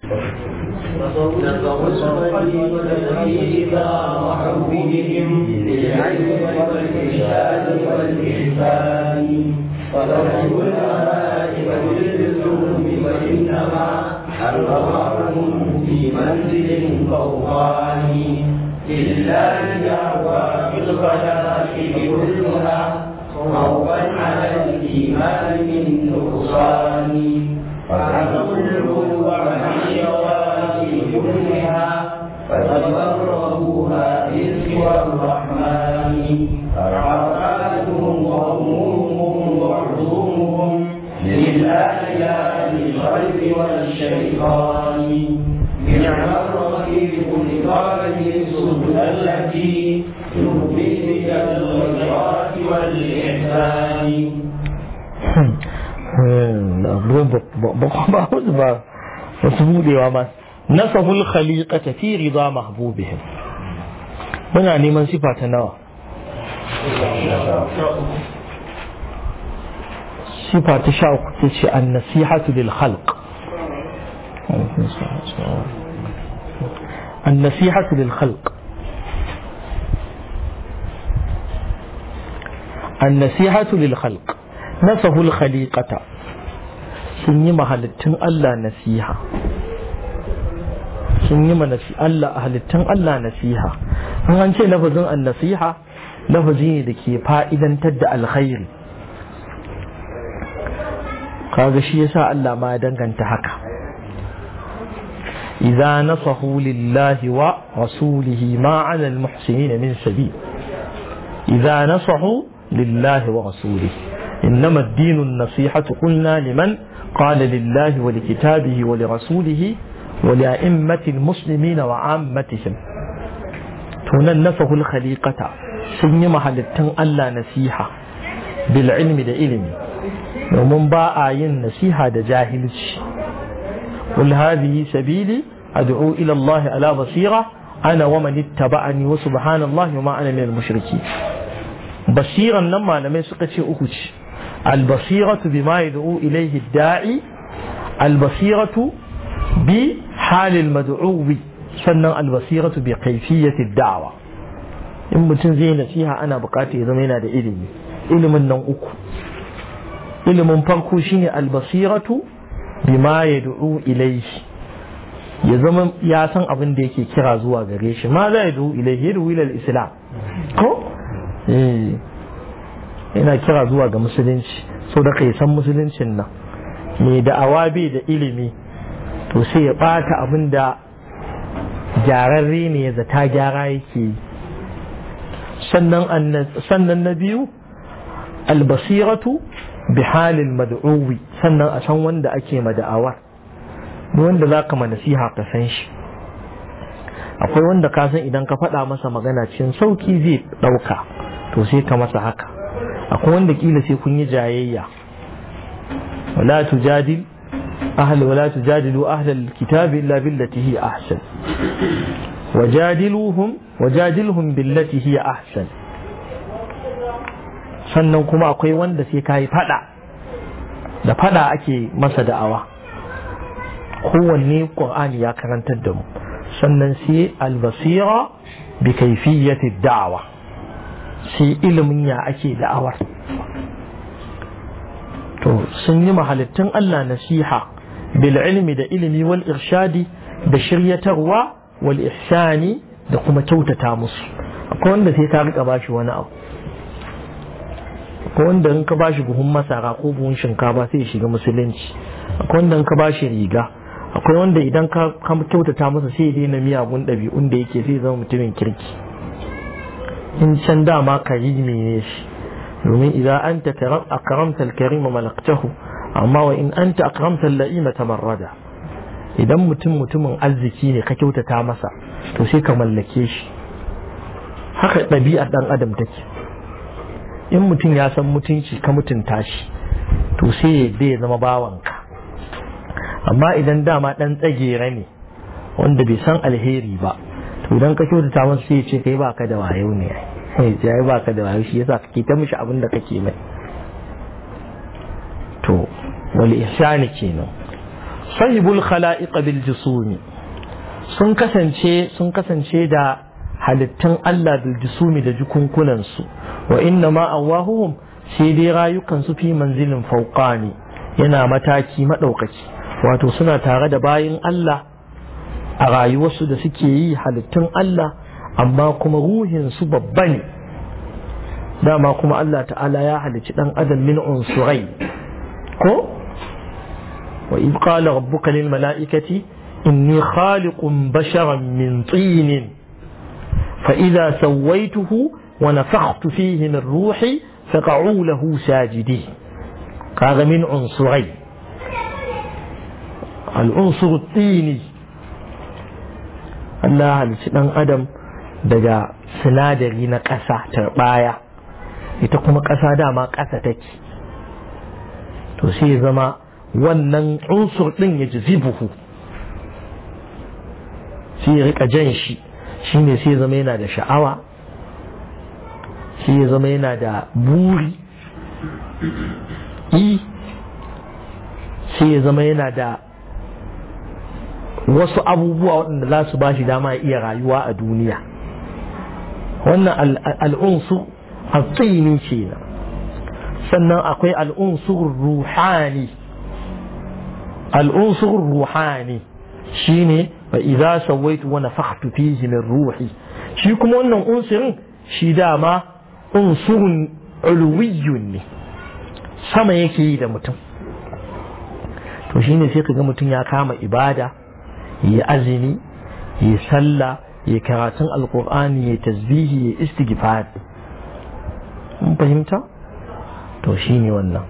فرجوا الملائكة بالذنوب وإنما حرمهم في منزل فوقاني لله دعوى في الخلائق كلها خوفا على الإيمان من نقصان فعظموا العلو عن الشواذ كلها فتفرقوها من سوى الرحمن عرفاتهم وهمومهم وعلومهم للآيات الخلق والشيطان نعم الرفيق لطالب السبل التي تهدي بك الخيرات والإحسان ba ba wasu budewa ma nasahul khaliqata fi rida mahbubihim muna neman sifa ta nawa sifa ta sha uku ta ce an nasihatu lil khalq an nasihatu lil khalq an nasihatu lil khalq nasahul khaliqata sun yi mahalittun Allah nasiha sun yi manasi Allah halittun Allah nasiha in an ce lafazin an nasiha lafazi ne da ke fa'idantar da alkhairi kaga shi yasa Allah ma ya danganta haka idza nasahu lillahi wa rasulihi ma 'ala al-muhsinin min sabil idza nasahu lillahi wa rasulihi إنما الدين النصيحة قلنا لمن قال لله ولكتابه ولرسوله ولأئمة المسلمين وعامتهم تننفه الخليقة سني محلتن ألا نسيحة بالعلم دا إلمي ومن باء ين نسيحة دا جاهلش قل هذه سبيلي أدعو إلى الله على بصيرة أنا ومن اتبعني وسبحان الله وما أنا من المشركين بصيرا لما لم يسقط أكتش البصيرة بما يدعو إليه الداعي البصيرة بحال المدعو sannan albasiratu bi kaifiyyati da'wa in mutum zai nasiha ana bukata ya zama yana da ilimi ilimin nan uku ilimin farko shine albasiratu bima yad'u ilayhi ya zama ya san abin da yake kira zuwa gare shi ma za yad'u ilayhi yad'u ila islam ko eh yana kira zuwa ga musulunci so da kai san musuluncin nan mai da'awa bai da ilimi to sai ya bata abin da gyararre ne ya zata gyara yake yi sannan na biyu albasiratu bi halin mad'uwi sannan a san wanda ake mada'awar wanda za ka nasiha ka san shi akwai wanda ka san idan ka faɗa masa magana cikin sauki zai ɗauka to sai ka masa haka akwai wanda kila sai kun yi jayayya wala tujadil أهل ولا تجادلوا أهل الكتاب إلا بالتي هي أحسن وجادلوهم وجادلهم بالتي هي أحسن sannan kuma akwai wanda sai ka yi fada da fada ake masa da'awa kowanne ƙur'ani ya karantar da mu sannan sai albasira bi kaifiyyati da'awa sai ilimin ya ake da'awar to sun yi mahalittun Allah nasiha bil ilmi da ilimi wal irshadi da shiryatarwa wal ihsani da kuma kyautata musu akwai wanda sai ka rika bashi wani abu akwai wanda in ka bashi buhun masara ko buhun shinkafa sai ya shiga musulunci akwai wanda in ka bashi riga akwai wanda idan ka kyautata masa sai ya daina miyagun ɗabi'un da yake sai zama mutumin kirki in can dama karimi ne shi domin idan an ta akramta al-karima malaktahu amma wa in anta akramta al-la'ima tamarrada idan mutum mutumin arziki ne ka kyautata masa to sai ka mallake shi haka ɗabi'ar ɗan adam take in mutum ya san mutunci ka mutunta shi to sai ya zama bawanka amma idan dama ɗan tsagera ne wanda bai san alheri ba to idan ka kyautata masa sai ya ce kai baka da wayo ne ya ba ka da wayo shi yasa kake ta mishi abin da kake mai to wal ihsani kenan sahibul khala'iq bil jusumi sun kasance sun kasance da halittun Allah bil jusumi da jukunkunan su wa inna ma awahuhum sai dai rayukan su fi manzilin fauqani yana mataki madaukaki wato suna tare da bayin Allah a rayuwarsu da suke yi halittun Allah amma kuma ruhin su babba ne dama kuma Allah ta'ala ya halicci dan adam min unsurai ko wa id qala rabbuka lil mala'ikati inni khaliqun basharan min tin fa idza sawaituhu wa nafakhtu fihi min ruhi faq'u lahu sajidin kaga min unsurai al unsur tini Allah halicci dan adam daga sinadari na ƙasa tarbaya ita kuma ƙasa dama ƙasa take to sai ya zama wannan unsur ɗin ya ji buhu sai ya rika jan shi shine sai ya zama yana da sha'awa sai ya zama yana da buri i sai ya zama yana da wasu abubuwa waɗanda za su ba shi dama ya iya rayuwa a duniya wannan al'unsur الطيني كينا sannan akwai al'unsur ruhani al'unsur ruhani shine fa idza sawaitu wa nafakhtu fihi min ruhi shi kuma wannan unsurin shi dama unsurun ulwiyyun ne sama yake yi da mutum to shine sai kaga mutum ya kama ibada ya azumi ya sallah ya karatun alqur'ani ya tasbihi ya istighfar mun fahimta to shine wannan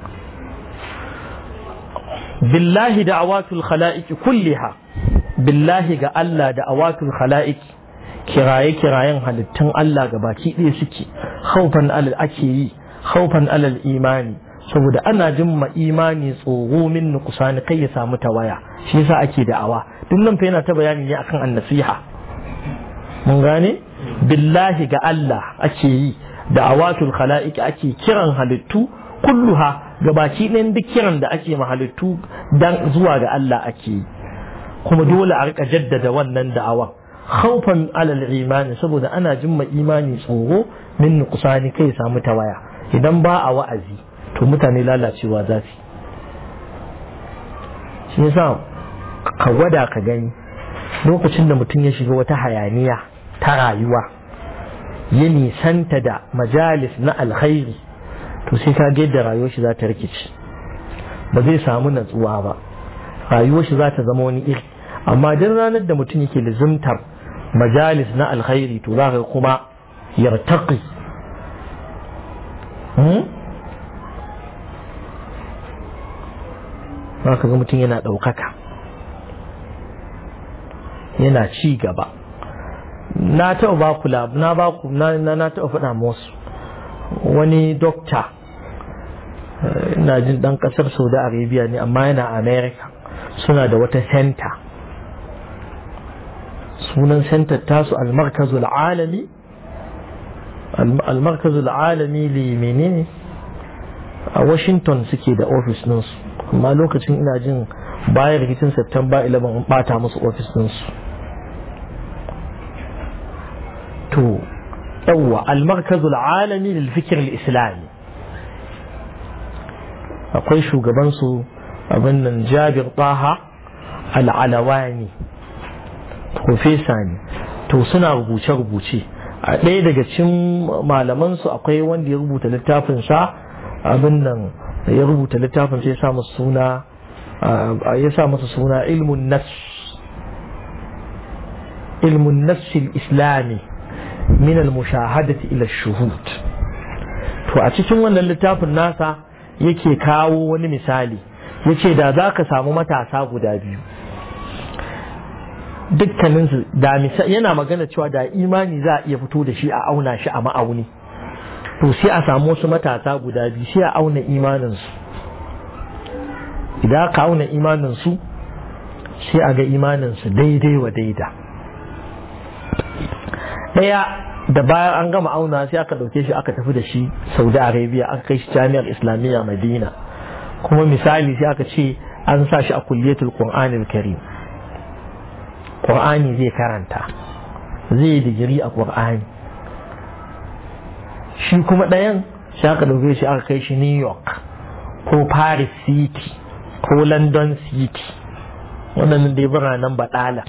billahi da'awatul khala'iq kulliha billahi ga Allah da'awatul khala'iq kiraye kirayen halittun Allah ga baki ɗaya suke khaufan alal ake yi khaufan alal imani saboda ana jin ma imani tsoro min nuqsani kai ya samu tawaya shi yasa ake da'awa duk nan fa yana ta bayani ne akan annasiha mun gane billahi ga Allah ake yi da'awatul khala'iq ake kiran halittu kulluha gabaki ɗayan duk kiran da ake ma halittu dan zuwa ga Allah ake yi kuma dole a rika jaddada wannan da'awa khawfan alal imani saboda ana jimma imani tsoro min nuqsani kai samu tawaya idan ba a wa'azi to mutane lalacewa za su shi yasa ka gwada ka gani lokacin da mutum ya shiga wata hayaniya ta rayuwa ya nisanta da majalis na alkhairi to sai ka ga yadda rayuwar shi za ta rikici ba zai samu natsuwa ba rayuwar shi za ta zama wani iri amma duk ranar da mutum yake lizimtar majalis na alkhairi to za ka kuma yartaqi za ka ga mutum yana ɗaukaka yana ci gaba na taɓa ba ku na ba ku na na taɓa faɗa musu wani dokta ina jin ɗan ƙasar saudi arabia ne amma yana america suna da wata center sunan center tasu almarkazul alami almarkazul alami li menene a washington suke da ofis ɗinsu amma lokacin ina jin bayan rikicin september 11 bata musu ofis ɗinsu to yawwa almarkazul alami lil fikir islami akwai shugabansu abin nan jabir taha al'alawani profesa ne to suna rubuce-rubuce a ɗaya daga cikin malamansu akwai wanda ya rubuta littafinsa abin nan ya rubuta littafin sai ya sa masa suna ya sa masa suna ilmun nafs ilmun nafs islami min al-mushahadati ila shuhud to a cikin wannan littafin nasa yake kawo wani misali yace da za ka samu matasa guda biyu dukkaninsu da yana magana cewa da imani za a iya fito da shi a auna shi a ma'auni to sai a samu wasu matasa guda biyu sai a auna imaninsu idan aka auna imaninsu sai a ga imaninsu daidai wa daida ɗaya da bayan an gama auna sai aka ɗauke shi aka tafi da shi saudi arabia aka kai shi jami'ar islamiyya madina kuma misali sai aka ce an sa shi a kulliyatul qur'anil karim qur'ani zai karanta zai digiri a qur'ani shi kuma ɗayan shi aka ɗauke shi aka kai shi new york ko paris city ko london city waɗannan dai biranen baɗala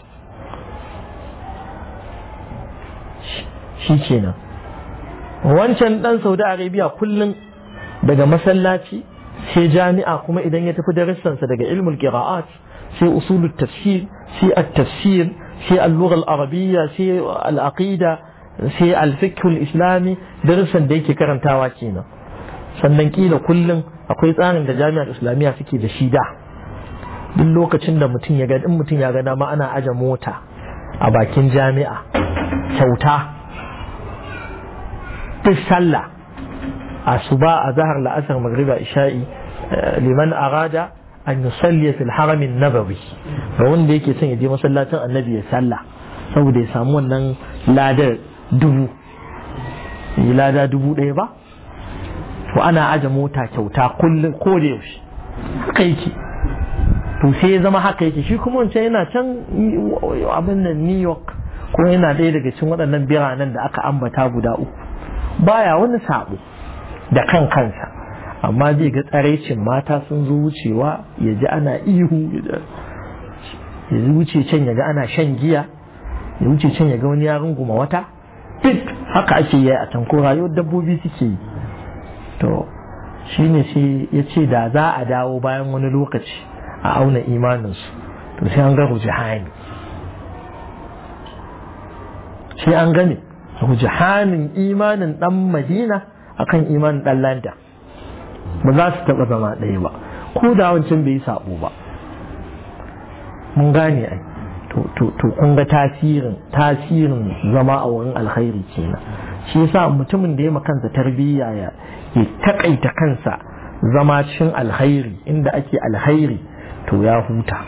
shi kenan wancan ɗan saudi arabia kullum daga masallaci sai jami'a kuma idan ya tafi darussansa daga ilmul qira'at sai usulul tafsir sai at-tafsir sai al-lugha al-arabiyya sai al-aqida sai al-fiqh al-islami darussan da yake karantawa kenan sannan kila kullum akwai tsarin da jami'ar islamiyya suke da shi da duk lokacin da mutum ya ga in mutum ya ga dama ana aje mota a bakin jami'a kyauta duk sallah asuba a zahar la'asar magriba isha'i liman arada an yusalli fil haramin nabawi ga wanda yake son ya je masallacin annabi ya sallah saboda ya samu wannan ladar dubu yi lada dubu ɗaya ba to ana aje mota kyauta kullum ko da yaushe haka yake to sai ya zama haka yake shi kuma wancan yana can abin nan new york ko yana ɗaya daga cikin waɗannan biranen da aka ambata guda uku baya wani sabo da kan kansa amma zai ga tsaraicin mata sun zo wucewa ya ji ana ihu ya wuce can ya ga ana shan giya ya wuce can ya ga wani ya runguma wata duk haka ake yi a can ko rayuwar dabbobi suke yi to shine sai ya ce da za a dawo bayan wani lokaci a auna imaninsu to sai an ga rujihani sai an gane rujihanin imanin dan madina akan imanin dan landa ba za su taɓa zama ɗaya ba ko da wancan bai yi sabo ba mun gane ai to kun ga tasirin tasirin zama a wurin alkhairi kenan shi yasa mutumin da ya kansa tarbiyya ya ya takaita kansa zama cikin alkhairi inda ake alkhairi to ya huta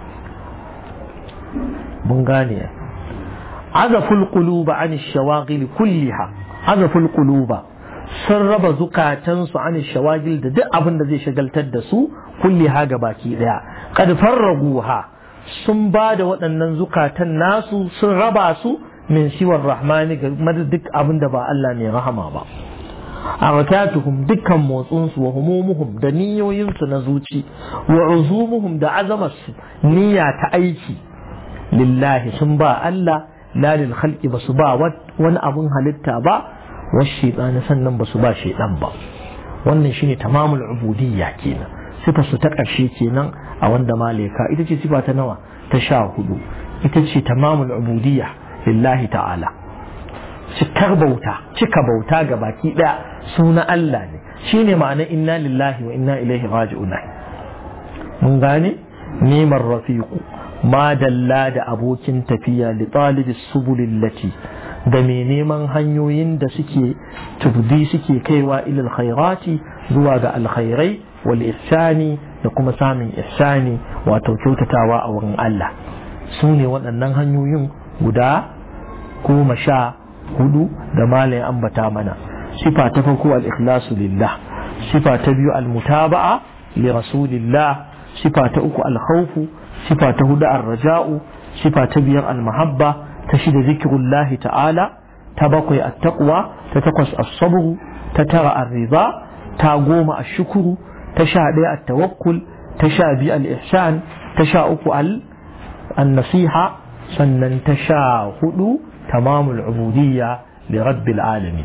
mun gane azaful quluba an shawagil kulliha azaful quluba sun raba zukatansu an shawagil da duk abin da zai shagaltar da su kulliha ga baki daya kad farraguha sun ba da waɗannan zukatan nasu sun raba su min siwar rahmani ga duk abin da ba Allah mai rahama ba harakatuhum dukkan motsinsu wa humumuhum da niyoyinsu na zuci wa uzumuhum da azamarsu niyya ta aiki lillahi sun ba Allah la lil khalqi ba su ba wani abun halitta ba wa shaytan sannan ba su ba shaytan ba wannan shine tamamul ubudiyya kenan sifa su ta ƙarshe kenan a wanda maleka ita ce sifa ta nawa ta sha hudu ita ce tamamul ubudiyya lillahi ta'ala cikar bauta cika bauta ga baki daya suna Allah ne shine ma'ana inna lillahi wa inna ilaihi raji'un mun gane nemar rafiqu ma dalla da abokin tafiya li talibis subulil lati da mai neman hanyoyin da suke tubdi suke kaiwa ilal khairati zuwa ga alkhairai wal ihsani da kuma samun ihsani wato kyautatawa a wurin Allah su ne waɗannan hanyoyin guda goma sha hudu da malayin ambata mana sifa ta farko al-ikhlasu lillah sifa ta biyu al-mutaba'a li rasulillah sifa ta uku al-khawfu sifa ta hudu ar-raja'u sifa ta biyar al-mahabba ta shida zikrullahi ta'ala ta bakwai at-taqwa ta takwas as-sabr ta tara ar-ridha ta goma ash-shukru ta sha ɗaya at-tawakkul ta sha biyu al-ihsan ta sha uku al-nasiha sannan ta sha hudu tamamul ubudiyya li rabbil alamin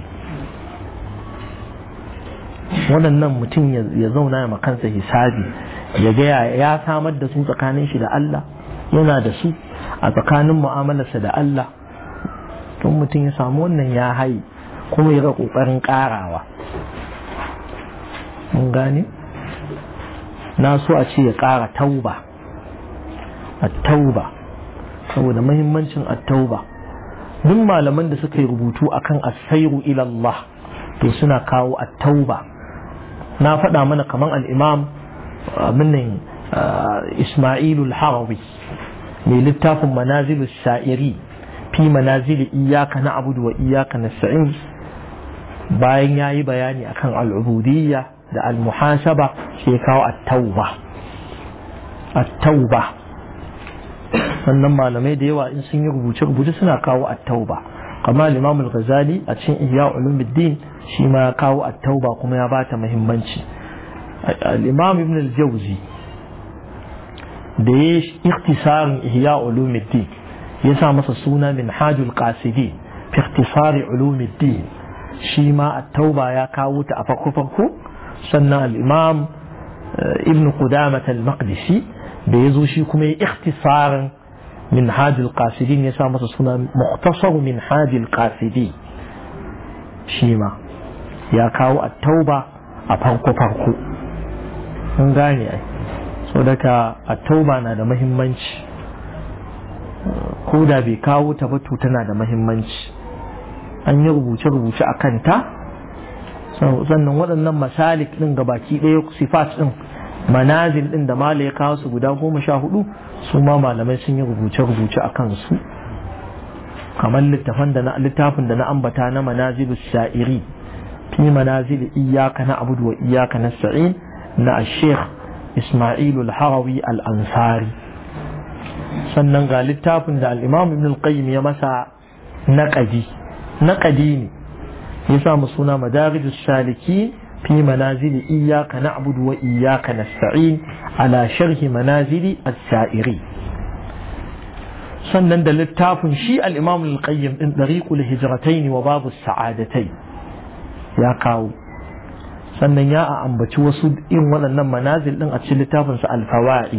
waɗannan mutum ya zauna ya makansa hisabi ya ga ya samar da su tsakanin shi da Allah yana da su a tsakanin mu'amalarsa da Allah tun mutum ya samu wannan ya hayi kuma ya ga ƙoƙarin ƙarawa mun gane na so a ce ya ƙara tauba a tauba saboda mahimmancin at-tauba duk malaman da suka yi rubutu akan asairu ila Allah to suna kawo at-tauba na faɗa mana kaman al-imam minnin Ismailu al-Harawi mai littafin manazilu sha'iri fi manazili iyaka na abudu wa iyaka na sa'in bayan ya yi bayani akan al'ubudiyya da al-muhasaba sai kawo at-tauba at-tauba sannan malamai da yawa in sun yi rubuce-rubuce suna kawo at-tauba kamar Imam al-Ghazali a cikin Ihya Ulumuddin shi ma ya kawo at-tauba kuma ya bata muhimmanci al-Imam Ibn al-Jawzi da ya ikhtisarin Ihya Ulumuddin ya sa masa suna Minhajul Qasidi fi ikhtisari Ulumuddin shi ma at-tauba ya kawo ta a farko farko sannan al-Imam Ibn Qudamah al-Maqdisi da ya zo shi kuma ya ikhtisarin منهاج القاصدين يسا مسا سنة مختصر منهاج القاصدين شيما يا كاو التوبة أفرقو فرقو mun gane ai so daga a tauba na da mahimmanci ko da bai kawo ta ba tana da mahimmanci an yi rubuce-rubuce a kanta sannan waɗannan masalik ɗin ga baki ɗaya sifat ɗin manazil ɗin da mala ya kawo su guda goma sha hudu su ma malamai sun yi rubuce-rubuce a kansu kamar littafin da na littafin da na ambata na manazilu sha'iri fi manazil iyaka na abudu wa iyaka na sa'in na sheikh ismailu al-harawi al-ansari sannan ga littafin da al-imam ibn al-qayyim ya masa naqadi naqadi ne ya sa mu suna madarijus saliki في منازل إياك نعبد وإياك نستعين على شرح منازل السائرين sannan da littafin shi al'imam al-qayyim ɗin ɗariƙul hijiratai wa babu sa'adatai ya kawo sannan ya a ambaci wasu in waɗannan manazil ɗin a cikin littafinsa alfawa'id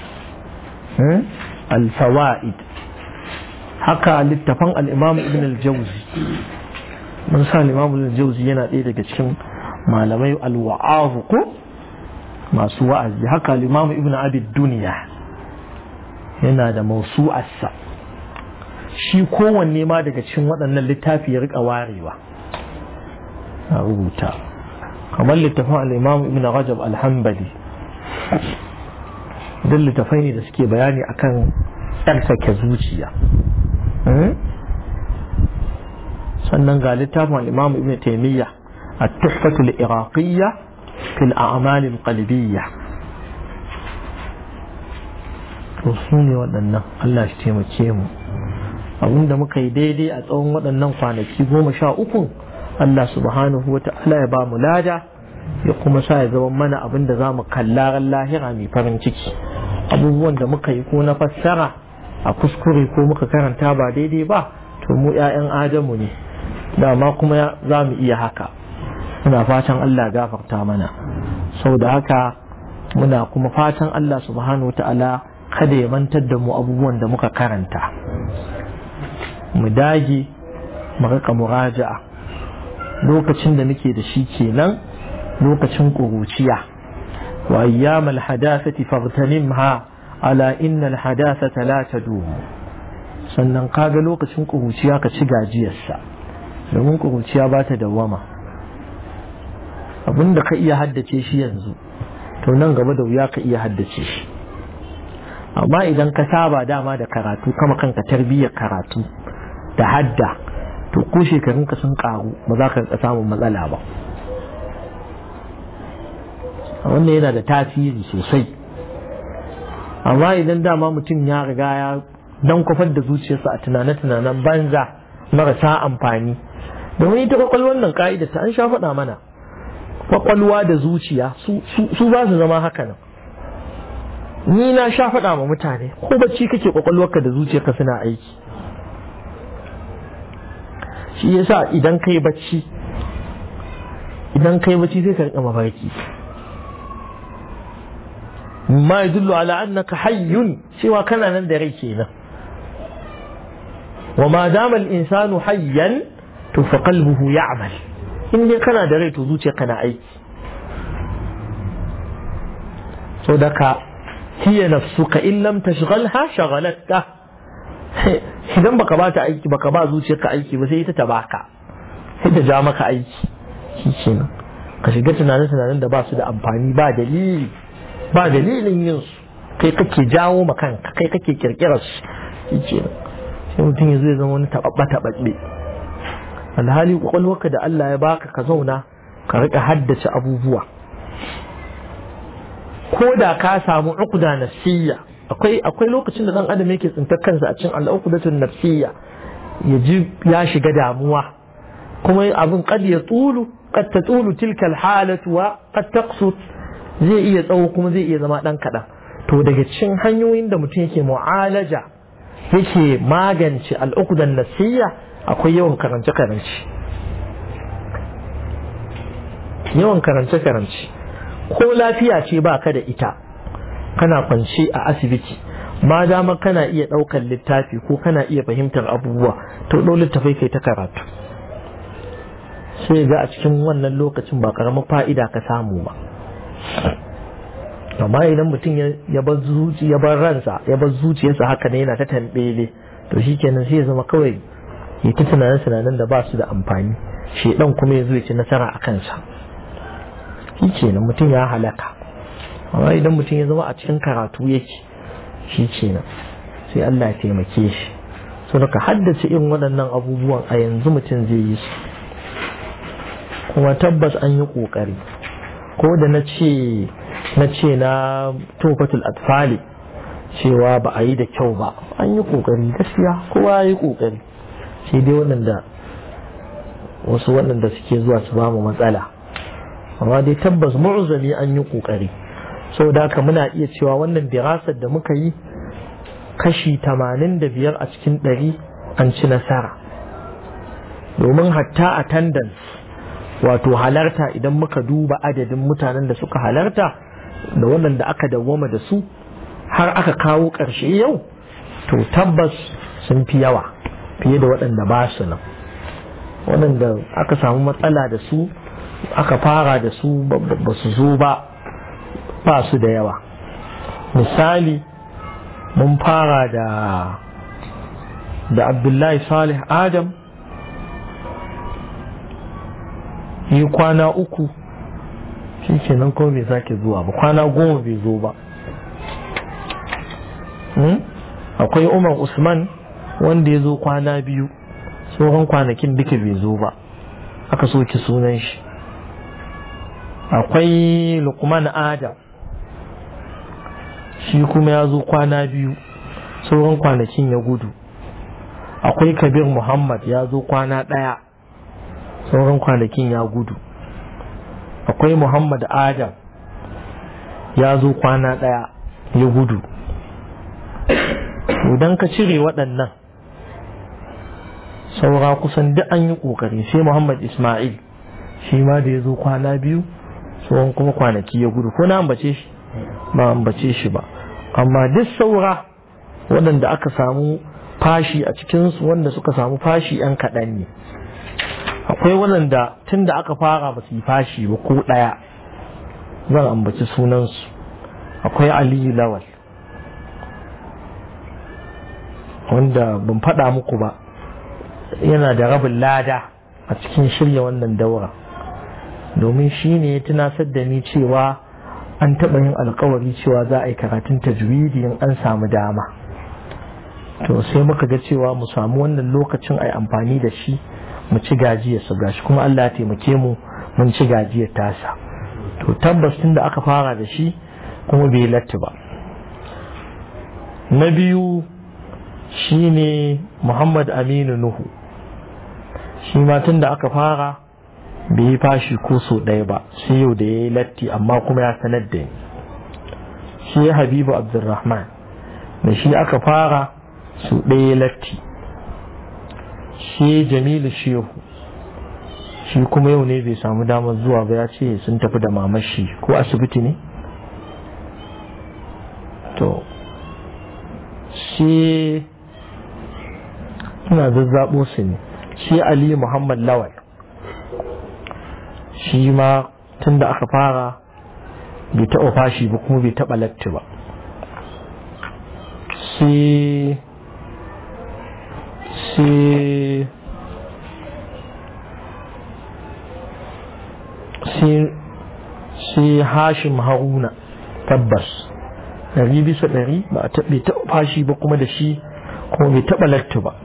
alfawa'id haka littafan al'imam ibn al-jauzi mun sa al'imam ibn al-jauzi yana ɗaya daga cikin malamai alwa'azu ko masu wa'azi haka limamu ibn abid duniya yana da mausu'arsa shi kowanne ma daga cikin waɗannan littafi ya rika warewa a rubuta kamar littafin al'imamu ibn rajab alhambali duk littafai ne da suke bayani akan tsarkake zuciya sannan ga littafin al'imamu ibn taimiyya التحفة العراقية في الأعمال القلبية ne waɗannan Allah shi taimake mu abinda muka yi daidai a tsawon waɗannan kwanaki goma sha uku Allah subhanahu wa ta'ala ya ba mu lada ya kuma sa ya zama mana abin da za mu kalla ran lahira mai farin ciki abubuwan da muka yi ko na fassara a kuskure ko muka karanta ba daidai ba to mu 'ya'yan adamu ne dama kuma za mu iya haka muna fatan Allah gafarta mana sau da haka muna kuma fatan Allah subhanahu ta'ala kada ya mantar da mu abubuwan da muka karanta mu dage mu rika muraja'a lokacin da muke da shi kenan lokacin ƙuruciya wa ayyamal hadathati faghtanimha ala innal hadathata la tadum sannan kaga lokacin ƙuruciya ka ci gajiyarsa domin ƙuruciya ba ta dawwama abinda ka iya haddace shi yanzu to nan gaba da wuya ka iya haddace shi amma idan ka saba dama da karatu kama kanka tarbiyyar karatu da hadda to ko shekarun ka sun karu ba za ka samun matsala ba wannan yana da tasiri sosai amma idan dama mutum ya riga ya dan kwafar da zuciyarsa a tunane-tunanen banza marasa amfani domin ita kwakwalwar nan ka'ida ta an sha faɗa mana kwakwalwa da zuciya su ba su zama haka nan ni na sha faɗa ma mutane ko bacci kake kwakwalwarka da zuciyarka suna aiki shi yasa idan kai bacci idan kai bacci sai ka rika mafarki ma yadullu ala annaka hayyun cewa kana nan da rai kenan wa ma dama al-insanu hayyan to fa qalbuhu ya'mal in dai kana da rai to zuciya kana aiki so daga hiya nafsuka in lam tashghalha shaghalatka idan baka ba ta aiki baka ba zuciyarka aiki ba sai ita ta baka sai ta ja maka aiki shi kenan ka shiga tunanin tunanin da ba su da amfani ba dalili ba dalilin yin su kai kake jawo ma kanka kai kake kirkirar su shi kenan sai mutum ya zai zama wani taɓaɓɓa taɓaɓɓe alhali kwakwalwarka da Allah ya baka ka zauna ka rika haddace abubuwa ko da ka samu uqda nafsiyya akwai akwai lokacin da dan adam yake tsintar kansa a cikin al'uqdatun nafsiyya ya ji ya shiga damuwa kuma abin qad ya tulu qad tatulu tilka al-halatu wa qad taqsut zai iya tsawo kuma zai iya zama dan kadan to daga cikin hanyoyin da mutum yake mu'alaja yake magance al'uqdan nafsiyya akwai yawan karance karance yawan karance karance ko lafiya ce ba ka da ita kana kwance a asibiti ma dama kana iya ɗaukar littafi ko kana iya fahimtar abubuwa to ɗau littafai kai ta karatu sai ga a cikin wannan lokacin ba ƙaramin fa'ida ka samu ba amma idan mutum ya bar zuci ya bar ransa ya bar zuciyarsa haka ne yana ta tambele to shikenan sai ya zama kawai ya ta tunanin tunanin da ba su da amfani shedan kuma ya zo ya ci nasara a kansa shi kenan mutum ya halaka amma idan mutum ya zama a cikin karatu yake shi kenan sai Allah ya taimake shi so daga haddace irin waɗannan abubuwan a yanzu mutum zai yi su kuma tabbas an yi ƙoƙari ko da na ce na ce na tofatul atfali cewa ba a yi da kyau ba an yi ƙoƙari gaskiya kowa ya yi ƙoƙari sai dai waɗanda wasu waɗanda suke zuwa su ba mu matsala amma dai tabbas mu'zami an yi kokari saboda haka muna iya cewa wannan dirasar da muka yi kashi tamanin da biyar a cikin ɗari an ci nasara domin hatta attendance wato halarta idan muka duba adadin mutanen da suka halarta da waɗanda aka dawwama da su har aka kawo ƙarshe yau to tabbas sun fi yawa fiye da waɗanda ba su nan waɗanda aka samu matsala da su aka fara da su ba su zo ba ba su da yawa misali mun fara da da abdullahi salih adam yi kwana uku shi ke nan kuma bai sake zuwa ba kwana goma bai zo ba akwai umar usman wanda ya zo kwana biyu tsohon kwanakin duka bai zo ba aka soke sunan shi akwai lukman adam shi kuma ya zo kwana biyu sauran kwanakin ya gudu akwai kabir muhammad ya zo kwana ɗaya sauran kwanakin ya gudu akwai muhammad adam ya zo kwana ɗaya ya gudu idan ka cire waɗannan saura kusan duk an yi ƙoƙari sai muhammad ismail shi ma da ya zo kwana biyu tsohon kuma kwanaki ya gudu ko na ambace shi ba ambace shi ba amma duk saura waɗanda aka samu fashi a cikinsu wanda suka samu fashi yan kaɗan ne akwai waɗanda tun da aka fara ba su yi fashi ba ko ɗaya zan ambaci sunansu akwai aliyu lawal wanda ban faɗa muku ba yana da rabin lada a cikin shirya wannan daura domin shi ne ya tunasar da ni cewa an taɓa yin alkawari cewa za a yi karatun tajwidi in an samu dama to sai muka ga cewa mu samu wannan lokacin a yi amfani da shi mu ci gajiyar su gashi kuma Allah ya taimake mu mun ci gajiyar tasa to tabbas tun da aka fara da shi kuma bai latti ba na biyu shine Muhammad Aminu Nuhu shi ma tun da aka fara bai yi fashi ko so ɗaya ba sai yau da ya yi latti amma kuma ya sanar da ni shi habibu abdulrahman da shi aka fara su ɗaya latti shi jamilu shehu shi kuma yau ne bai samu damar zuwa ba ya ce sun tafi da mamashi ko asibiti ne to shi ina zazzaɓo su ne shi ali muhammad lawal shi ma tun da aka fara bai taɓa fashi ba kuma bai taɓa latti ba sai sai sai hashim haruna tabbas ɗari bisa ɗari ba a bai taɓa fashi ba kuma da shi kuma bai taɓa latti ba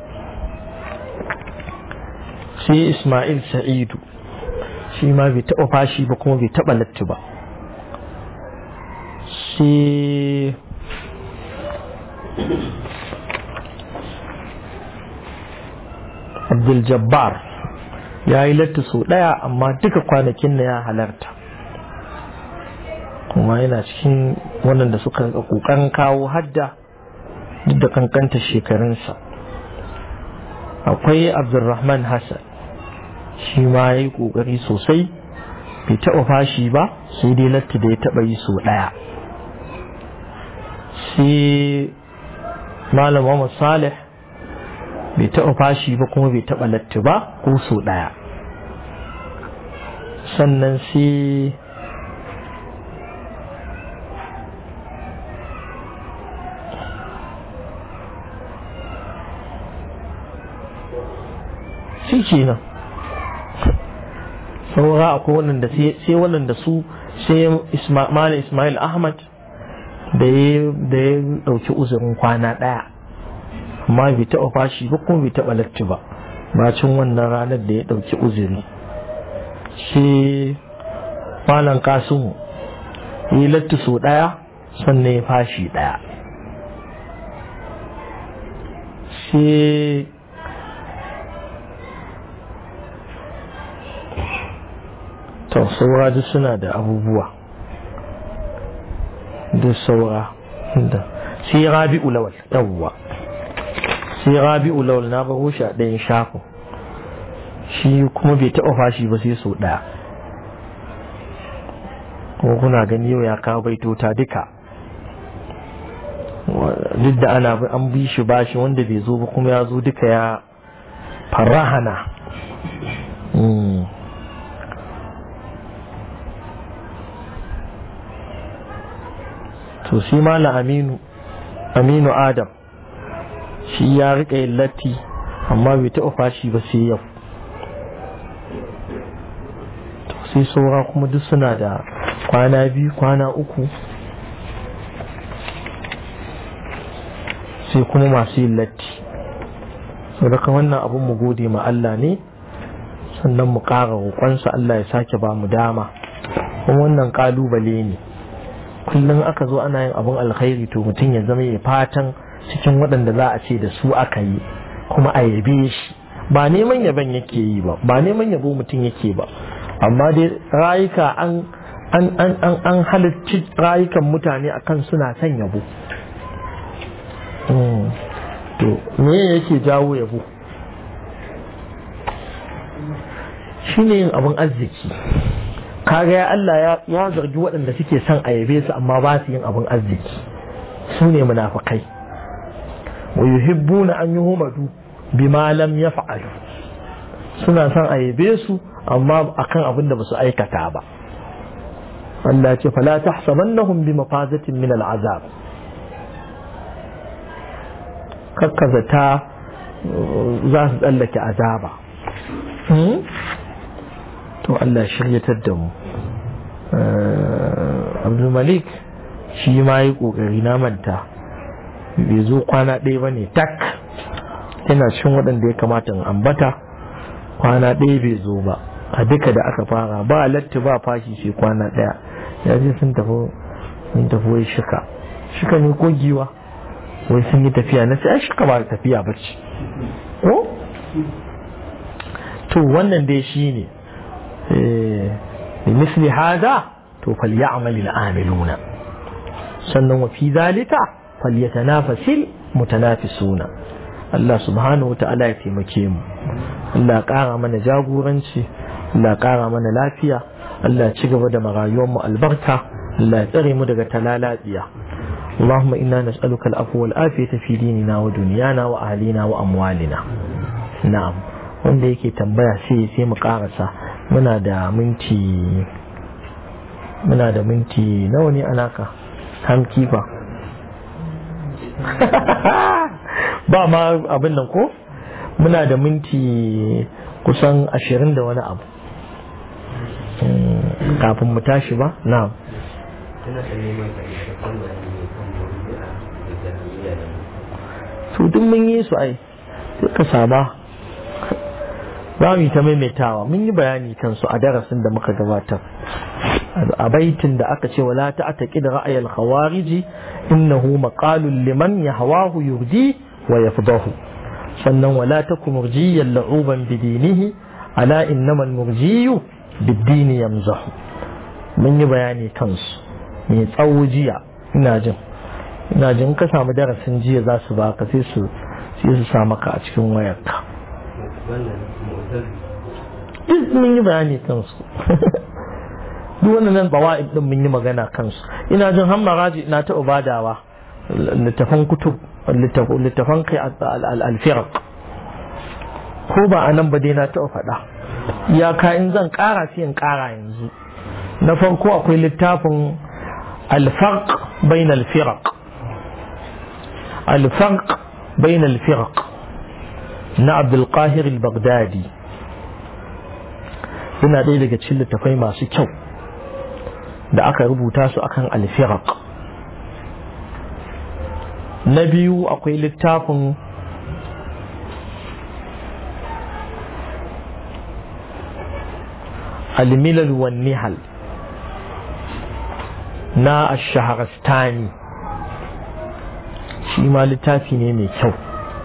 sai ismail sa'idu shi ma bai taɓa fashi ba kuma bai taɓa latti ba sai abdul jabbar ya yi latti sau ɗaya amma duka kwanakin na ya halarta kuma yana cikin waɗanda suka ƙoƙarin kawo hadda duk da kankanta shekarunsa akwai abdulrahman hassan shi ma ya yi ƙoƙari sosai bai taɓa fashi ba sai dai latti da ya taɓa yi sau ɗaya sai malam Muhammad Salih bai taɓa fashi ba kuma bai taɓa latti ba ko sau ɗaya sannan sai shi kenan saura akwai waɗanda sai waɗanda su sai malam Ismail Ahmad da ya ɗauki uzurin kwana ɗaya amma bai taɓa fashi ba kuma bai taɓa latti ba bacin wannan ranar da ya ɗauki uzuri shi malam kasimu ya yi latti sau ɗaya sannan ya fashi ɗaya shi to saura duk suna da abubuwa duk saura da sai rabi'u lawal yawwa sai rabi'u lawal na baro shi a ɗayan shafin shi kuma bai taɓa fashi ba sai sau ɗaya kuma kuna gani yau ya kawo baitota duka duk da ana an bi shi bashi wanda bai zo ba kuma ya zo duka ya farahana to shi mala aminu aminu adam shi ya rika yin latti amma bai taɓa fashi ba sai yau to sai saura kuma duk suna da kwana biyu kwana uku sai kuma masu yin latti sau daga wannan abin mu gode ma Allah ne sannan mu ƙara roƙonsa Allah ya sake ba mu dama kuma wannan ƙalubale ne kullum aka zo ana yin abin alkhairi to mutum ya zama ya fatan cikin waɗanda za a ce da su aka yi kuma a yabe shi ba neman yaban yake yi ba ba neman yabo mutum yake ba amma dai rayuka an an an an an halicci rayukan mutane akan suna son yabo to me yake jawo yabo shine yin abin arziki kaga ya Allah ya zargi waɗanda suke son a yabe su amma ba su yin abin arziki su ne munafikai wa yuhibbuna an yuhmadu bima lam yaf'alu suna son a yabe su amma akan abin da basu aikata ba Allah ya ce fala tahsabannahum bi mafazatin min al'azab kakkazata za su tsallake azaba to Allah shiryatar da mu abdulmalik shi ma yi kokari na manta bai zo kwana ɗaya ba ne tak yana cikin waɗanda ya kamata in ambata kwana ɗaya bai zo ba a duka da aka fara ba latti ba fashi sai kwana ɗaya ya je sun tafi sun tafi wai shika shika ne ko giwa wai sun yi tafiya na sai shika ba tafiya ba ce to wannan dai shi ne بمثل هذا فليعمل العاملون sannan wa fi zalika falyatanafasil mutanafisuna Allah subhanahu wa ta'ala ya taimake mu Allah ƙara mana jagoranci Allah ƙara mana lafiya Allah ci gaba da marayuwar mu albarka Allah ya tsare mu daga talalatsiya اللهم إنا نسألك العفو والعافية في ديننا ودنيانا وأهلنا وأموالنا نعم wanda yake tambaya sai sai mu karasa muna da minti muna da minti nawa ne alaka hamkifa ba ma abin nan ko muna da minti kusan ashirin da wani abu kafin mu tashi ba na su duk mun yi su ai ka saba za mu yi ta maimaitawa mun yi bayani kansu a darasin da muka gabatar a baitin da aka ce wala ta'taqid ra'ay al-khawarij innahu maqalun liman yahwahu yurdi wa yafdahu sannan wala takum murjiyan la'uban bidinihi ala innamal murjiyu bid-din yamzahu mun yi bayani kansu mai tsawo jiya ina jin ina jin ka samu darasin jiya za su baka sai su sai su sa maka a cikin wayarka duk mun yi bayani kansu duk wannan bawa'id din mun yi magana kansu ina jin har maraji na ta ubadawa littafan kutub littafan kai al-firaq ko ba a nan ba dai na taɓa faɗa iyaka in zan ƙara sai in ƙara yanzu na farko akwai littafin الفرق بين الفرق الفرق بين الفرق na Abdulqahir al-Baghdadi yana ɗaya daga cikin littafai masu kyau da aka rubuta su akan al-firaq na biyu akwai littafin al-milal wan nihal na ash-shahrastani shi ma littafi ne mai kyau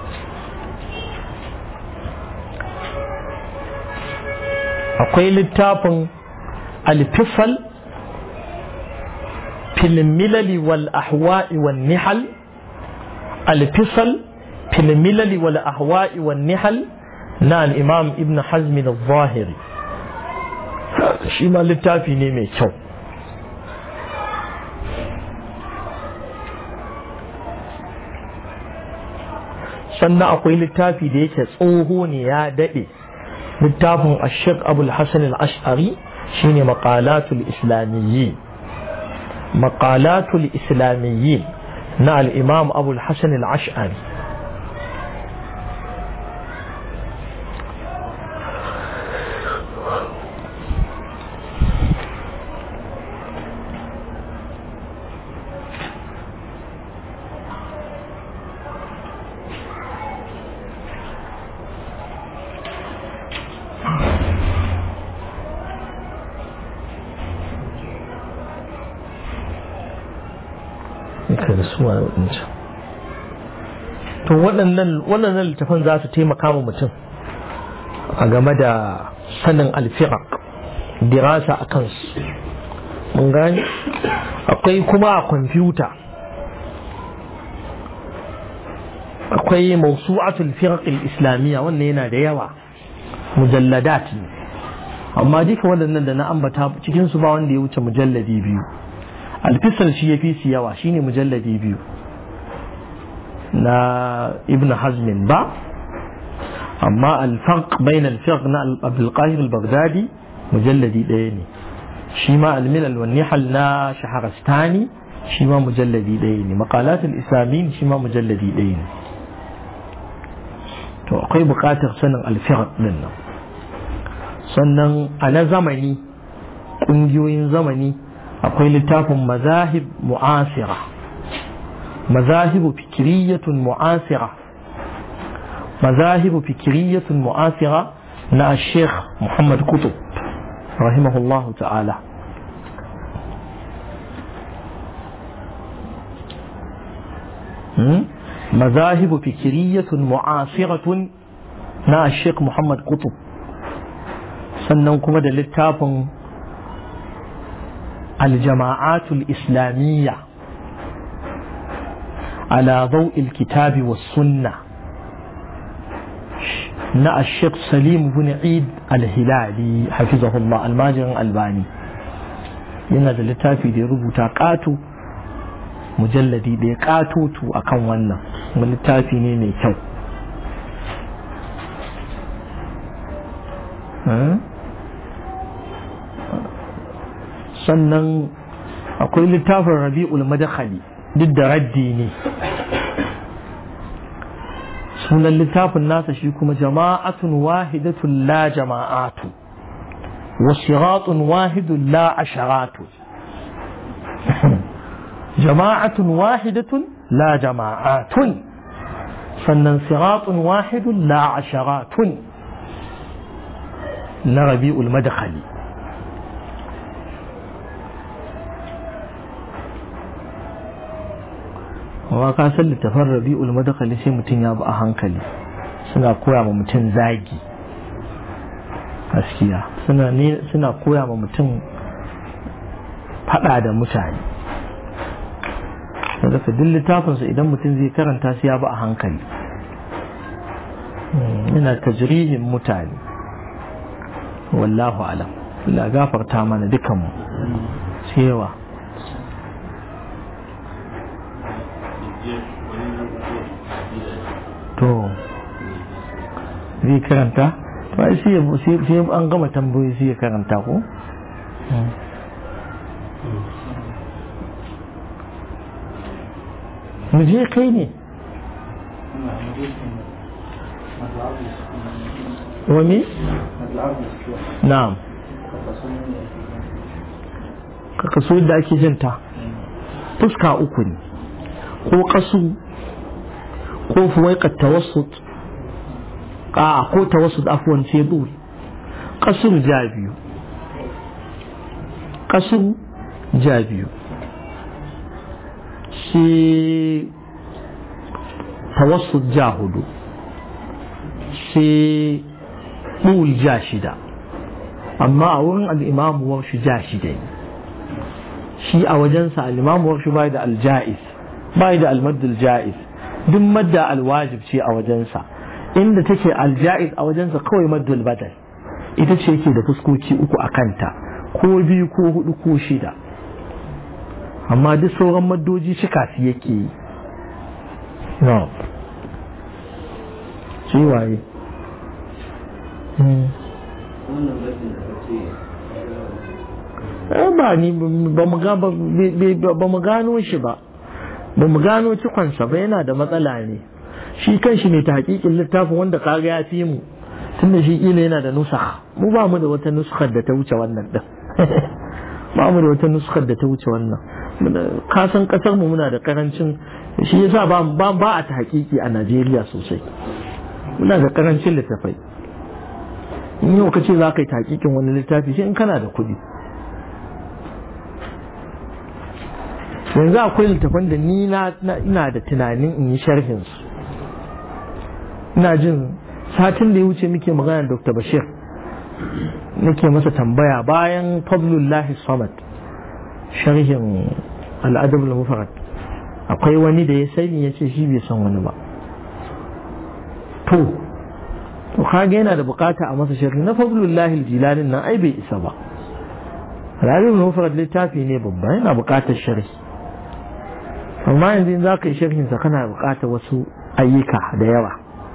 akwai littafin alfifal filmilali wal ahwa'i wal nihal alfifal filmilali wal ahwa'i wal nihal na al'imam ibn hazmi da zahiri shi ma littafi ne mai kyau sannan akwai littafi da yake tsoho ne ya daɗe littafin ashek abul hassan al-ash'ari shine maqalatul islamiyyi maqalatul islamiyyi na al-imam abul hassan al-ash'ari ka da su waɗancan to waɗannan waɗannan littafan za su taimaka wa mutum a game da sanin alfirak dirasa a kansu mun gani akwai kuma a kwamfuta akwai mausu'atul firaq islamiyya wannan yana da yawa mujalladat ne amma duka waɗannan da na ambata cikin su ba wanda ya wuce mujalladi biyu alfisal shi ya fi su yawa shine mujalladi biyu na ibn hazmin ba amma alfarq bain alfarq na abdulqahir al-baghdadi mujalladi ɗaya ne shi ma almilal wa nihal na shaharastani shi ma mujalladi ɗaya ne maqalat al-islamin shi ma mujalladi ɗaya ne to akwai buƙatar sanin alfarq din nan sannan a na zamani ƙungiyoyin zamani akwai littafin mazahib mu'asira mazahibu fikiriyatun mu'asira mazahibu fikiriyatun mu'asira na sheikh muhammad kutub rahimahullah ta'ala mazahibu fikiriyatun mu'asiratun na sheikh muhammad kutub sannan kuma da littafin الجماعات الإسلامية على ضوء الكتاب والسنة نا الشيخ سليم بن عيد الهلالي حفظه الله الماجر الباني yana da littafi da ya rubuta ƙato mujalladi da ya ƙatoto a kan wannan wani littafi ne mai kyau sannan akwai littafin rabi'ul madakhali duk da raddi ne sunan littafin nasa shi kuma jama'atun wahidatun la jama'atu wa siratun wahidun la asharatu jama'atun wahidatun la jama'atun sannan siratun wahidun la asharatun na rabi'ul madakhali amma ka san littafin rabi'ul madakali sai mutum ya bi a hankali suna koya ma mutum zagi gaskiya suna ne suna koya ma mutum fada da mutane daga duk littafinsu idan mutum zai karanta su ya bi a hankali yana tajrihin mutane wallahu alam Allah gafarta mana dukanmu cewa to zai karanta to ai sai an gama tambayoyi sai ya karanta ko mu je kai ne wani na'am ka kaso da ake jinta fuska uku ne ko kasu ko fuwaikar tawassut a ko tawassut afuwan ce dole kasur ja biyu kasur ja biyu shi tawassut ja hudu shi ɗul ja shida amma a wurin al'imamu warshi ja shida ne shi a wajensa al'imamu warshi bai da alja'is bai da almaddul ja'is duk madda alwajib ce a wajensa inda take alja'is a wajensa kawai maddul badal ita ce yake da fuskoki uku a kanta ko biyu ko hudu ko shida amma duk sauran maddoji cika su yake yi no shi waye ba ni ba mu gano shi ba ba mu gano cikonsa ba yana da matsala ne shi kan shi ne ta hakikin littafin wanda kaga ya fi mu tun da shi kila yana da nusa mu ba mu da wata nuskar da ta wuce wannan din ba mu da wata nuskar da ta wuce wannan kasan kasar mu muna da karancin shi yasa ba ba a ta hakiki a Najeriya sosai muna da karancin littafai in yau ka ce za ka yi takikin wani littafi sai in kana da kuɗi yanzu akwai littafan da ni ina da tunanin in yi sharhin su ina jin satin da ya wuce muke magana dr bashir nake masa tambaya bayan fadlullahi samad sharhin al'adab al-mufarad akwai wani da ya sani ya ce shi bai san wani ba to to kage yana da bukata a masa sharhi na fadlullahi jilalin nan ai bai isa ba al'adab al-mufarad littafi ne babba yana bukatar sharhi amma yanzu in za ka yi sharhinsa kana bukatar wasu ayyuka da yawa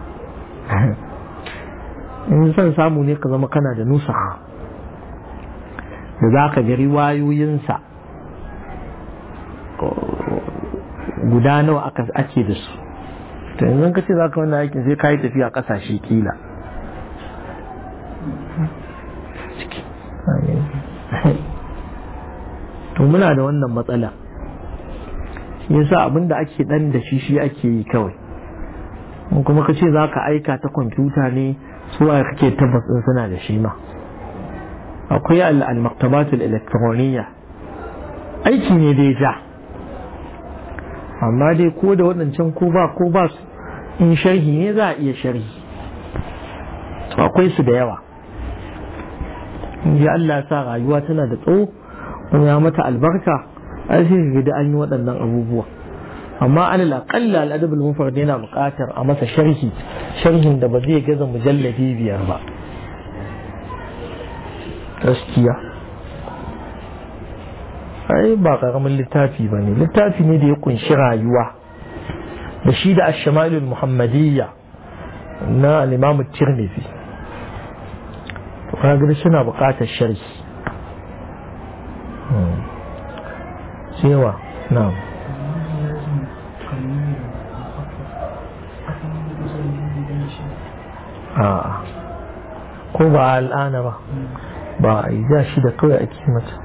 in son samu ne ka zama kana da nusa da za ka ga riwayoyinsa guda nawa ake da su to yanzu ka ce za ka wannan aikin sai ka yi tafiya kasashe kila to muna da wannan matsala shi yasa abin da ake dan da shi shi ake yi kawai in kuma ka ce za ka aika ta kwamfuta ne su a kake tabbas din suna da shi ma akwai al-maktabatul elektroniya aiki ne dai ja amma dai ko da waɗancan ko ba ko ba su in sharhi ne za a iya sharhi akwai su da yawa in ji Allah sa rayuwa tana da tsawo kuma ya mata albarka ai sai ga an yi waɗannan abubuwa amma alal aqalla al adab al mufrad yana buƙatar a masa sharhi sharhin da ba zai gaza mujalladi biyar ba gaskiya ai ba karamin littafi ba ne littafi ne da ya kunshi rayuwa da shi da ashamalul muhammadiyya na al-imam tirmidhi to kaga suna buƙatar sharhi cewa na'am a'a ko ba al'ana ba ba a yi ja shi da kawai ake mata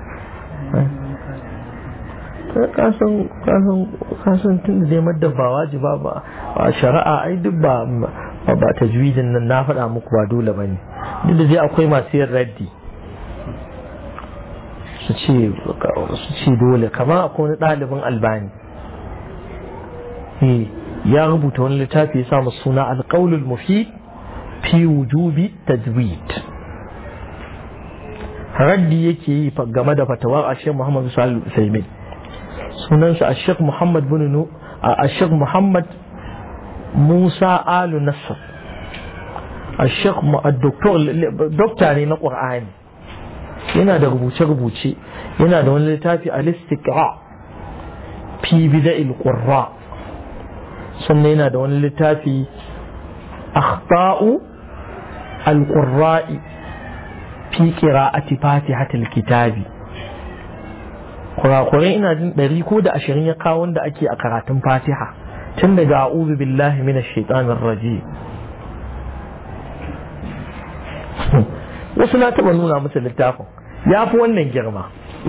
kasan tun da dai madda ba wajiba ba a shari'a ai duk ba ba tajwidin nan na faɗa muku ba dole ba ne duk da dai akwai masu yin raddi su ce dole kama akwai wani ɗalibin albani ya rubuta wani littafi ya samu suna alƙaulul mufid fi wujubi tajwid raddi yake yi game da fatawar ashek muhammad salih usaimin sunansa ashek muhammad bin ashek muhammad musa alu nasr ashek dokta ne na ƙur'ani yana da rubuce-rubuce yana da wani littafi al-istiqra fi bida'il qurra sannan yana da wani littafi akhta'u al-qurra'i fi qira'ati fatihatil kitabi kurakurai ina jin ɗari ko da ashirin ya kawo wanda ake a karatun fatiha tun daga a'udhu billahi minash shaitanir rajim wasu na taɓa nuna musu littafin ya fi wannan girma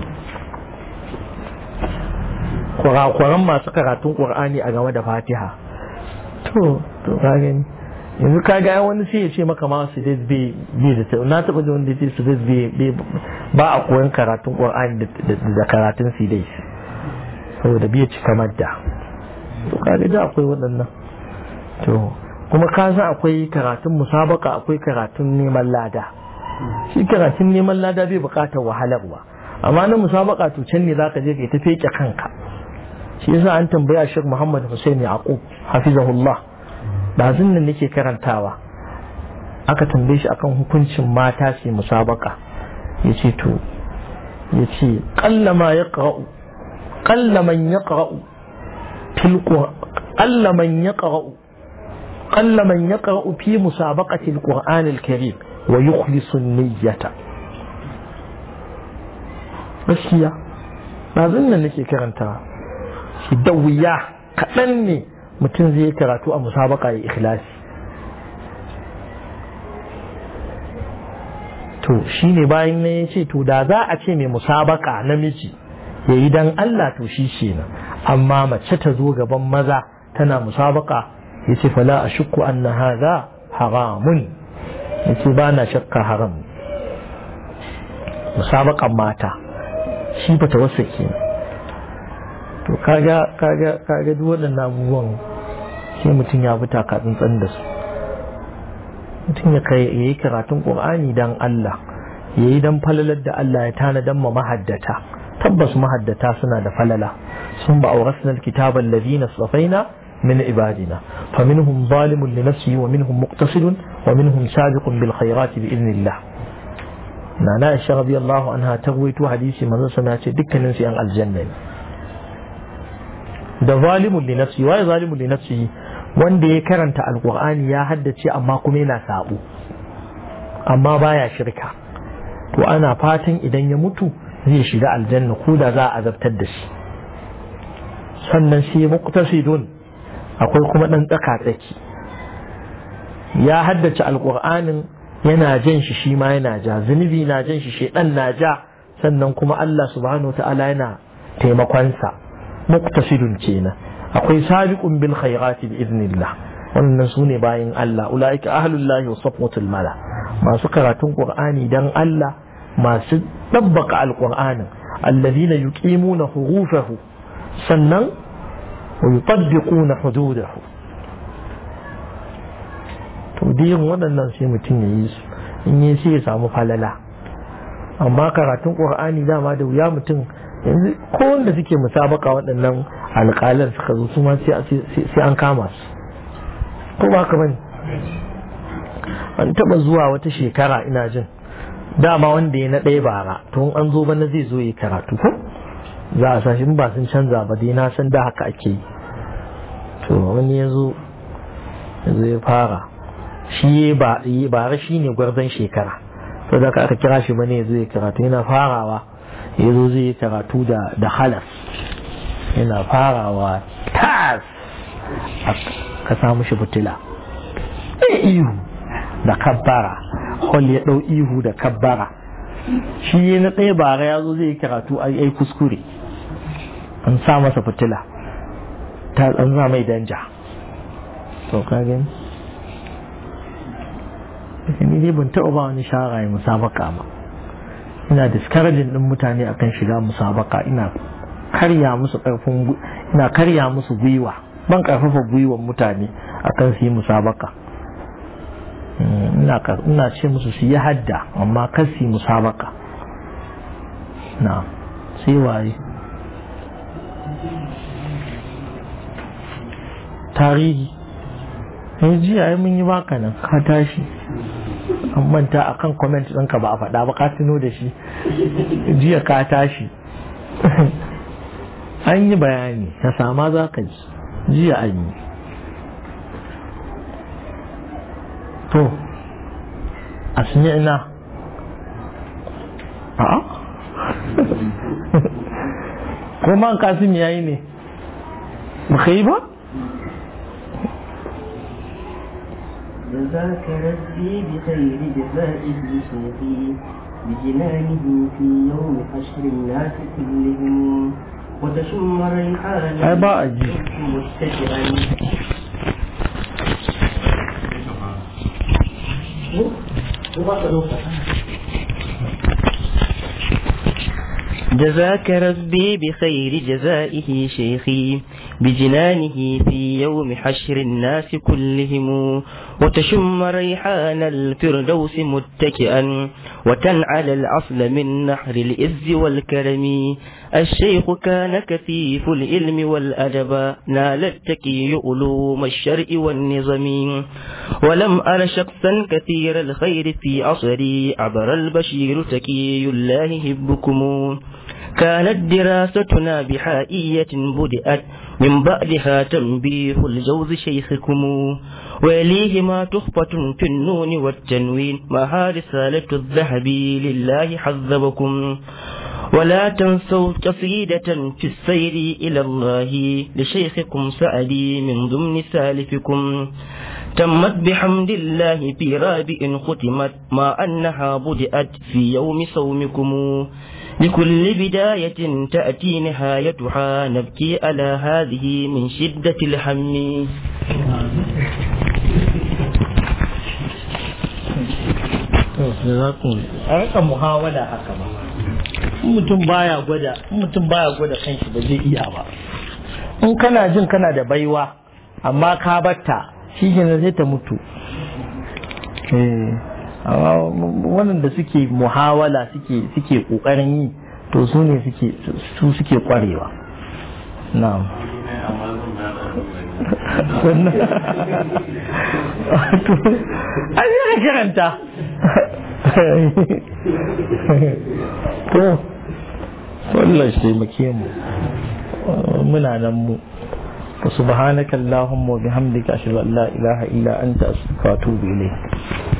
kurakuran masu karatun ƙur'ani a game da fatiha to to ka gani yanzu ka ga wani sai ya ce maka ma su dai bai da na taɓa da wanda ya ce su dai ba a koyon karatun ƙur'ani da karatun su dai saboda bai cika madda to ka ga akwai waɗannan to kuma ka san akwai karatun musabaka akwai karatun neman lada shi karatun neman lada bai bukatar wahalarwa amma na musabaka to can ne zaka je kai ta feke kanka shi yasa an tambaya Sheikh Muhammad Hussein Yaqub hafizahullah bazin nan nake karantawa aka tambaye shi akan hukuncin mata su musabaka yace to yace qallama yaqra'u qallaman yaqra'u fil qallaman yaqra'u qallaman yaqra'u fi musabaqati al-Qur'an al-Karim wa yukhlisu niyyata gaskiya bazin nan nake karantawa shi da wuya kaɗan ne mutum zai yi karatu a musabaka ya ikhlasi to shi ne bayan na ya ce to da za a ce mai musabaka namiji ya yi don Allah to shi ce na amma mace ta zo gaban maza tana musabaka ya ce fala a shukku an na haza haramun ya ce ba na shakka haram musabakan mata shi ba ta wasa kenan to kaga kaga kaga duk waɗannan abubuwan sai mutum ya bi taka tsantsan da su mutum ya kai yayi karatun Qur'ani dan Allah yayi dan falalar da Allah ya tana dan ma mahaddata tabbas mahaddata suna da falala sun ba aurasna alkitaba alladhina safaina min ibadina faminhum zalimun li nafsihi wa minhum muqtasidun wa minhum sabiqun bil khairati bi idnillah nana Aisha radiyallahu anha ta rawaito hadisi manzo sana ce dukkanin su yan aljanna ne da zalimun li nafsi waye zalimun li nafsi wanda ya karanta alqur'ani ya haddace amma kuma yana sabo amma baya shirka to ana fatan idan ya mutu zai shiga aljanna ko da za a azabtar da shi sannan shi muqtasidun akwai kuma dan tsaka tsaki ya haddace alqur'anin yana jan shi shi ma yana ja zunubi na jan shi shedan na ja sannan kuma Allah subhanahu wa ta'ala yana taimakonsa muktasidun kenan akwai sabiqun bil khairati bi idnillah wannan sune bayin Allah ulaika ahlullahi wa safwatul mala masu karatun qur'ani dan Allah masu dabbaka alqur'anin alladhina yuqimuna hurufahu sannan wa yutaddiquna hududahu to diyin waɗannan sai mutum ya yi su in yi sai ya samu falala amma karatun qur'ani dama da wuya mutum yanzu ko wanda suke musabaka waɗannan alƙalan suka zo su ma sai an kama su ko ba ka bane an taɓa zuwa wata shekara ina jin dama wanda ya na ɗaya bara to an zo bana zai zo yi karatu ko za a sa shi ba sun canza ba dai na san da haka ake yi to wani ya zo ya fara shi bara shi ne gwarzon shekara to da aka kira shi bane ya zo ya karatu yana farawa ya zo zai yi karatu da halas yana farawa tas ka samu shi fitila ihu da kabbara hol ya ɗau ihu da kabbara shi na ɗaya bara ya zo zai yi karatu a yi kuskure an sa masa fitila ta an za mai danja to ka gani ni dai ban taɓa ba wani shara ya musabaka ba ina discouraging din mutane akan shiga musabaka ina karya musu karfin ina karya musu gwiwa ban karfafa gwiwar mutane akan su yi musabaka ina ce musu su yi hadda amma kan su yi musabaka na sai waye tarihi yanzu jiya ai mun yi baka nan ka tashi an manta a kan comment ɗinka ba a faɗa ba ka tuno da shi jiya ka tashi an yi bayani ya sama za ka ji jiya an yi to a ina a ko man kasim yayi ne ba yi ba جزاك ربي بخير جزائه شيخي بجنانه في يوم حشر الناس كلهم وتشم ريحان ai ba a ji متكئا جزاك ربي بخير جزائه شيخي بجنانه في يوم حشر الناس كلهم وتشم ريحان الفردوس متكئا وتنعل الأصل من نحر الإز والكرم الشيخ كان كثيف العلم والأدب نال التكي علوم الشرع والنظم ولم أر شخصا كثير الخير في عصري عبر البشير تكي الله هبكم كانت دراستنا بحائية بدأت من بعدها تنبيه الجوز شيخكم ويليهما تخفة في النون والتنوين مع رسالة الذهب لله حذبكم ولا تنسوا قصيدة في السير إلى الله لشيخكم سألي من ضمن سالفكم تمت بحمد الله في رابع ختمت ما أنها بدأت في يوم صومكم لكل بداية تأتي نهايتها نبكي على هذه من شدة الهم a rika muhawala haka ba mutum baya gwada mutum baya gwada kanshi ba zai iya ba in kana jin kana da baiwa amma ka batta shi kenan zai ta mutu wannan da suke muhawala suke suke kokarin yi to su ne suke su suke kwarewa na'am an yi karanta to wallah shi taimake mu muna nan mu subhanaka allahumma wa bihamdika ashhadu an la ilaha illa anta astaghfiruka wa atubu ilayk